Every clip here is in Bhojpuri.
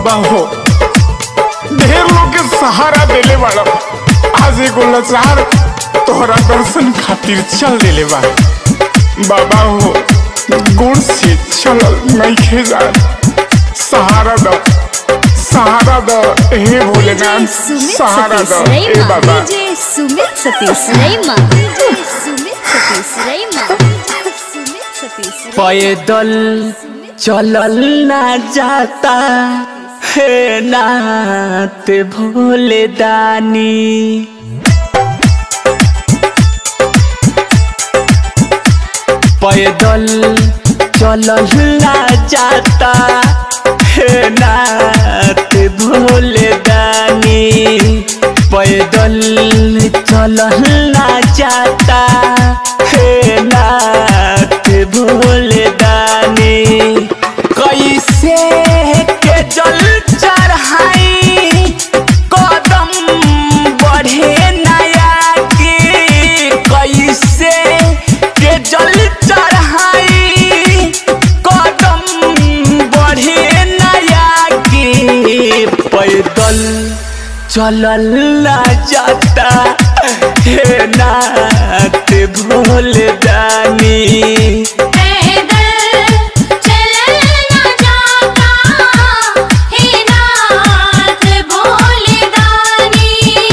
बाबा हो ढेर लोग के सहारा देले बाड़ा आज एगो लाचार तोहरा दर्शन खातिर चल देले बा बाबा हो गुड़ से चलल नइखे जा सहारा दो सहारा दो हे भोलेनाथ सुमित सहारा सतीश दो हे रैमा बाबा डीजे सुमित सतीश रैमा डीजे सुमित सतीश रैमा सुमित सतीश रैमा पैदल चलल ना जाता हे नाथ भोले दानी पैदल चलल ना जाता हे नाथ भोले दानी पैदल चलल ना जाता हे नाथ भोले दानी कैसे के जल चढ़ाई कदम बढ़े नया के कैसे के जल चढ़ाई कदम बढ़े नया के पैदल चलल ना जाता हे नाथ भोले दानी पैदल चलल ना जाता हे नाथ भोले दानी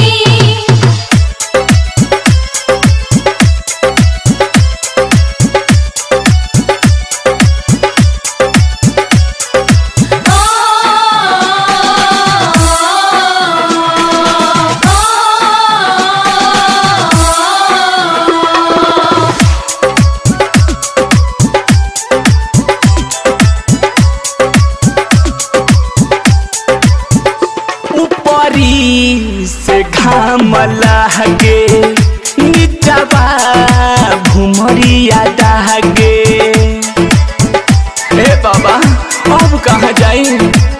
ऊपरी से घाम लहगे नीचवा भुमरिया दहगे ए बाबा अब कहाँ जाई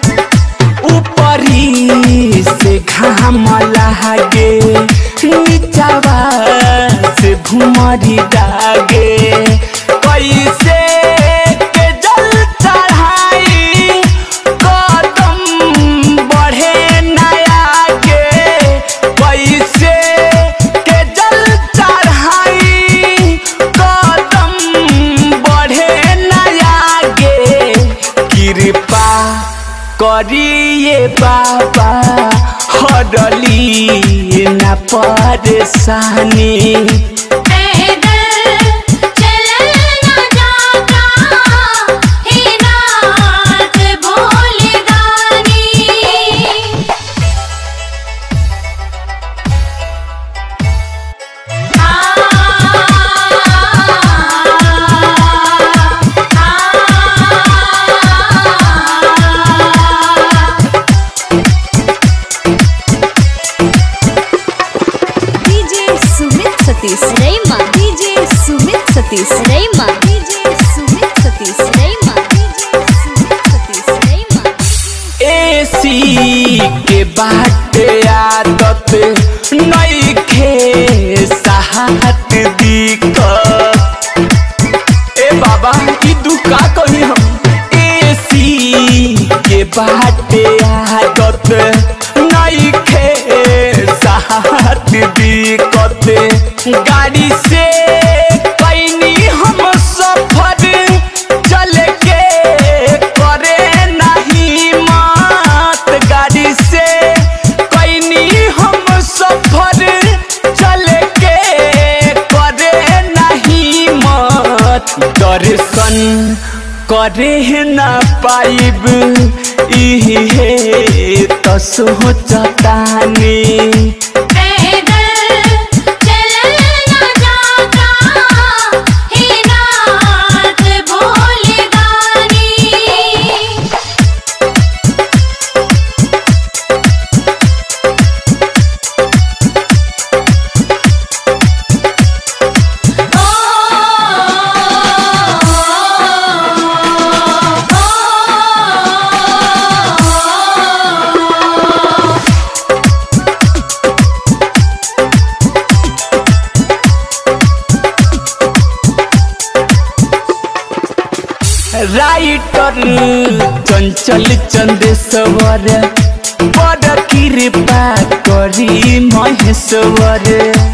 ऊपरी से घाम लहगे नीचवा से भुमरी दागे कैसे के जल चढ़ाई कदम बढ़े नया के कैसे के जल चढ़ाई कदम बढ़े नया गे कृपा करिए बाबा हरली न परेशानी पैदल चलल ना जाता हे नाथ भोले दानी DJ Sumit Satish Raima DJ Sumit Satish Raima DJ Sumit Satish Raima DJ Sumit Satish Raima AC के बाटे आदत नइखे साहत दिक्कत ए बाबा ई दुख का कही हम एसी के बाटे आदत नइखे साहत दिक्कत गाड़ी से कैनी हम सफर चल के करे नहीं मत गाड़ी से कैनी हम सफर चल के करे नहीं मत दर्शन करे न पाइब इहे तो सोचतानी पैदल चलल ना जाता हे नाथ भोले दानी राइटर चंचल चंदेश्वर बड़ कृपा करी महेश्वर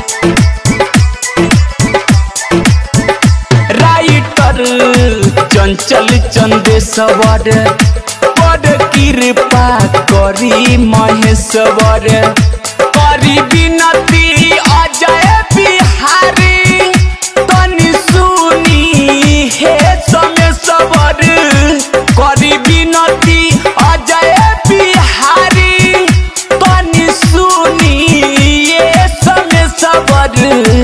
राइटर चंचल चंदेश्वर बड़ कृपा करी महेश्वर करी विनती अजय बिहारी तनि सुनी हे समेश्वर करी विनती अजय बिहारी तनि सुनी ये समेश्वर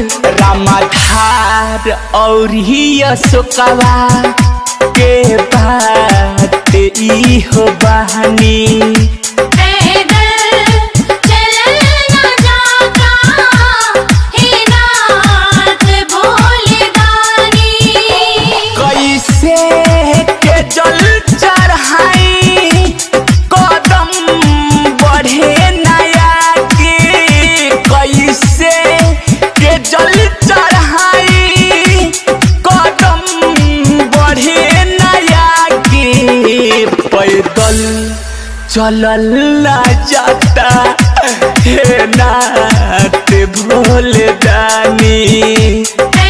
रामाधार और ही अशोकवा के बात ई हो बहानी पैदल चलना जाता हे नाथ भोले दानी कैसे के जल चढ़ाई कदम बढ़े नया के कैसे के जल चढ़ाई कदम बढ़े नया के पैदल चलल ना जाता हे नाथ भोले दानी पैदल